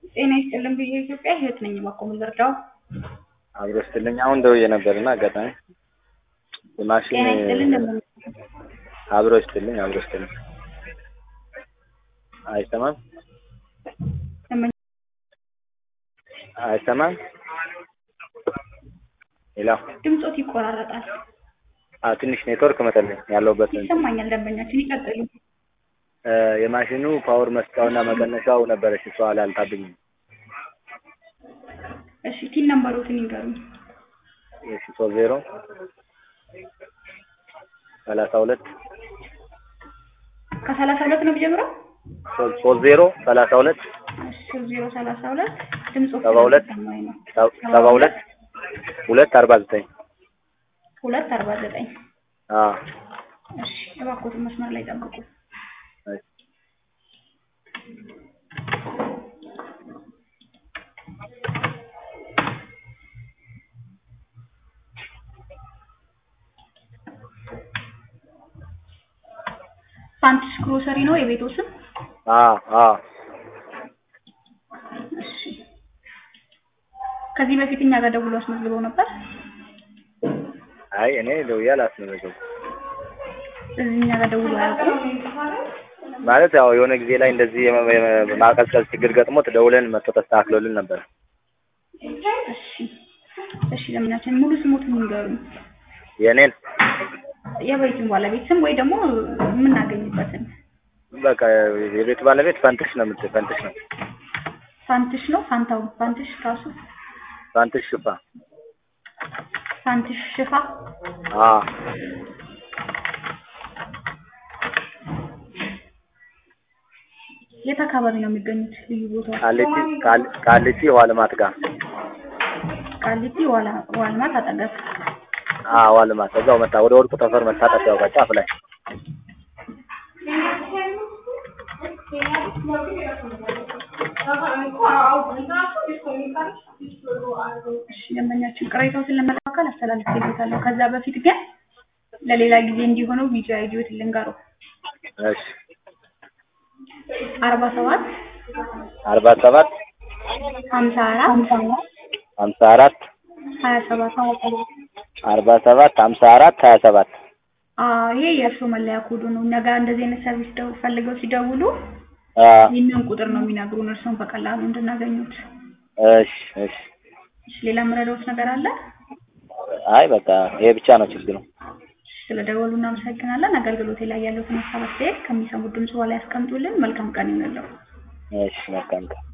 ጤና ይስጥልን ብዬ ኢትዮጵያ ህይወት ነኝ። እባክዎ ምን ልርዳው? አብሮ ስትልኝ አሁን ደውዬ ነበር እና አጋጣሚ የማሽን ጤና ይስጥልን እንደምን አብሮ ስትልኝ አብሮ ስትልኝ አይሰማም እንደምን አይሰማም ሌላ ድምጾት ይቆራረጣል። አ ትንሽ ኔትወርክ መሰለኝ ያለሁበት እንትን ይሰማኛል። ደንበኛችን ይቀጥሉ። እ የማሽኑ ፓወር መስጫውና መቀነሻው ነበረች እሷ አላልታብኝም። እሺ ቲን ነምበሮትን ይንገሩኝ። እሺ ሶስት ዜሮ ሰላሳ ሁለት ከሰላሳ ሁለት ነው የሚጀምረው? ሶስት ሶስት ዜሮ ሰላሳ ሁለት እሺ ሶስት ዜሮ ሰላሳ ሁለት ድምጾት ሰባ ሁለት ስለሚሰማኝ ነው። ሰ- ሰባ ሁለት ሁለት አርባ ዘጠኝ ሁለት አርባ ዘጠኝ አ እሺ እባክዎትን መስመር ላይ ጠብቁ። እሺ ፓንትስ ግሮሰሪ ነው የቤቶ ስም? አ አ እሺ ከዚህ በፊት እኛ ጋር ደውሎ አስመዝግበው ነበር? አይ እኔ ደውዬ አላስመዘገብኩም። እዚህ እኛ ጋር ደውሎ አያውቁም? ማለት ያው የሆነ ጊዜ ላይ እንደዚህ የመ- የመ- ማቀዝቀዝ ችግር ገጥሞት ደውለን መጥቶ ተስተካክሎልን ነበር። እሺ እሺ ለምናችን ሙሉ ስሞትን ይንገሩኝ። የእኔን የቤቱን ባለቤት ስም ወይ ደግሞ የምናገኝበትን በቃ የቤቱ ባለቤት ፈንትሽ ነው የምት ፈንትሽ ነው ፋንትሽ ነው ፋንታው ፋንትሽ ራሱ ፈንትሽ ሽፋ ፋንትሽ ሽፋ አ የት አካባቢ ነው የሚገኙት? ልዩ ቦታው ቃሊቲ ቃል- ቃሊቲ ውሃ ልማት ጋር ቃሊቲ ዋላ ዋልማት አጠገብ። አ ውሃ ልማት እዛው መጣ ወደ ወርቁ ተፈር መታጠፊያው ጋር ጫፍ ላይ እሺ ደንበኛችን ቅሬታዎትን ለመካከል አስተላልፌለታለሁ። ከዛ በፊት ግን ለሌላ ጊዜ እንዲሆነው ቪዲዮ አይዲዮትን ልንገረው። እሺ አርባ ሰባት አርባ ሰባት ሀምሳ አራት ሀምሳ አራት ሀያ ሰባት አርባ ሰባት ሀምሳ አራት ሀያ ሰባት አዎ ይሄ የእርስዎ መለያ ኮዱ ነው። ነገ እንደዚህ አይነት ሰርቪስ ደው ፈልገው ሲደውሉ አ ይህንን ቁጥር ነው የሚነግሩን እርስዎን በቀላሉ እንድናገኙት። እሺ እሺ እሺ ሌላ የምረዳዎት ነገር አለ? አይ በቃ ይሄ ብቻ ነው ችግሩ። ስለደወሉ እናመሰግናለን። አገልግሎቴ ላይ ያለዎትን ሀሳብ አስተያየት ከሚሰሙት ድምጽ በኋላ ያስቀምጡልን። መልካም ቀን ይሁንልዎ። እሺ መልካም ቀን